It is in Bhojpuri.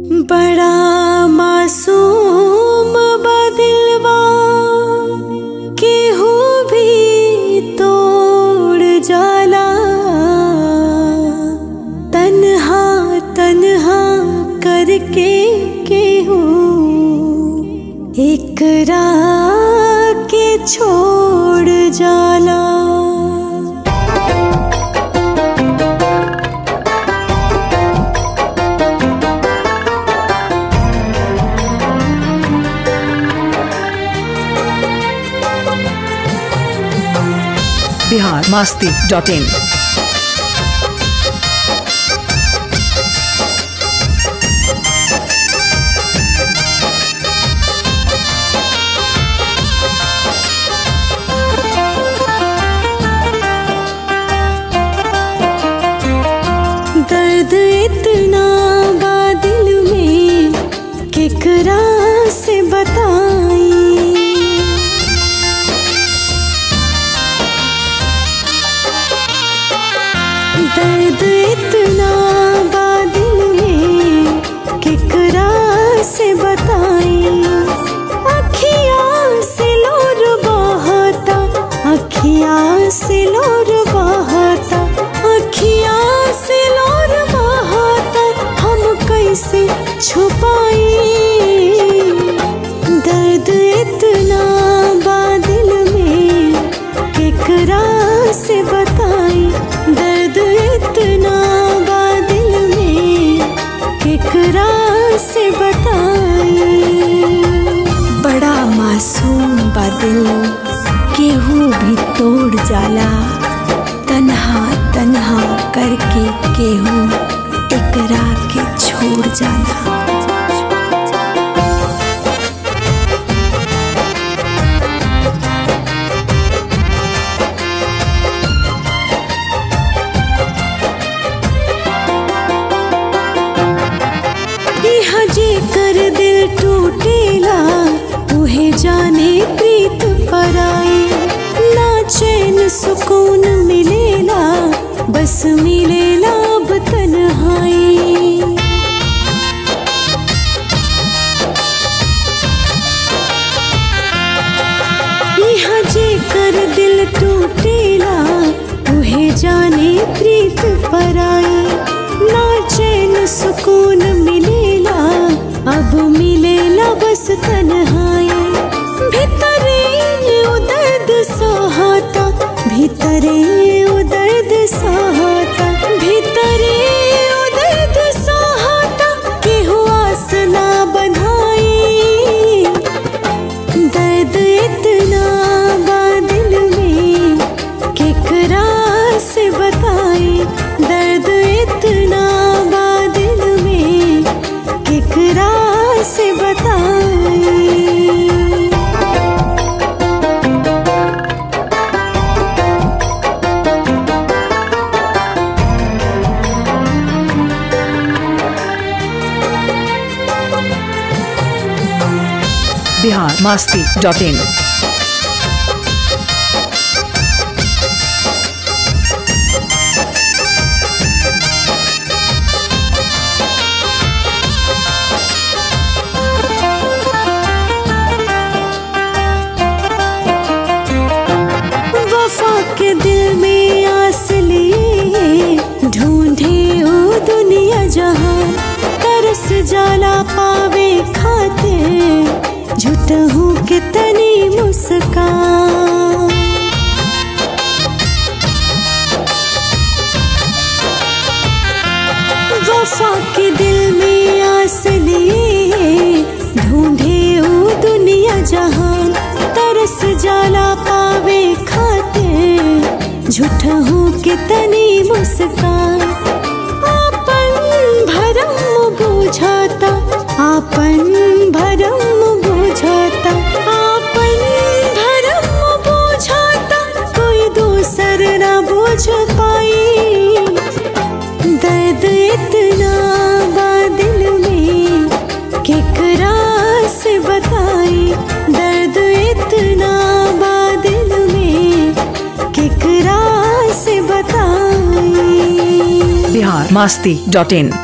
बड़ा मासूम बदिलवा केहू भी तोड़ जाला तन्हा तन्हा करके केहू एकरा के छोड़ जाला बिहार मास्ती डॉट इन दर्द इतना बा दिल में केकरा से बताई दर्द इतना बा दिल में केकरा से बताई अखियाँ से लोर बहता अखियाँ से लोर बहता अखियाँ से लोर बहता हम कैसे छुपाई दर्द इतना बा दिल में केकरा से बताई दर्द इतना बा दिल में केकरा से बताई बड़ा मासूम बा दिल केहू भी तोड़ जाला तन्हा तन्हा करके केहू एकरा के छोड़ जाला इहा जेकर दिल टूटेला उहे जाने प्रीत पराई ना चैन सुकून मिलेला बस मिलेला अब तन्हाई यहाँ जेकर दिल टूटेला उहे जाने प्रीत पराई ना चैन सुकून मिलेला अब मिलेला बस तन्हाई भीतरे उ दर्द सहता भीतरे उ दर्द सहता भीतरे उ दर्द सहता केहू आस ना बधाई दर्द इतना बा दिल में केकरा से बताई दर्द इतना बा दिल में केकरा से बताई बिहार मास्ती डॉट इन वफा के दिल में आस लिए ढूंढे ओ दुनिया जहां तरस जाला पावे खाते झूठ हूँ कितनी मुस्कान वफा के दिल में आस लिए ढूंढे ओ दुनिया जहान तरस जाला पावे खाते झूठ हूँ कितनी मुस्कान आपन भरम बुझाता आपन भरम बुझाता आपन भरम बुझाता कोई दूसर ना बुझ पाई दर्द इतना बा दिल में केकरा से बताई दर्द इतना बा दिल में केकरा से बताई बिहार मास्ती डॉट इन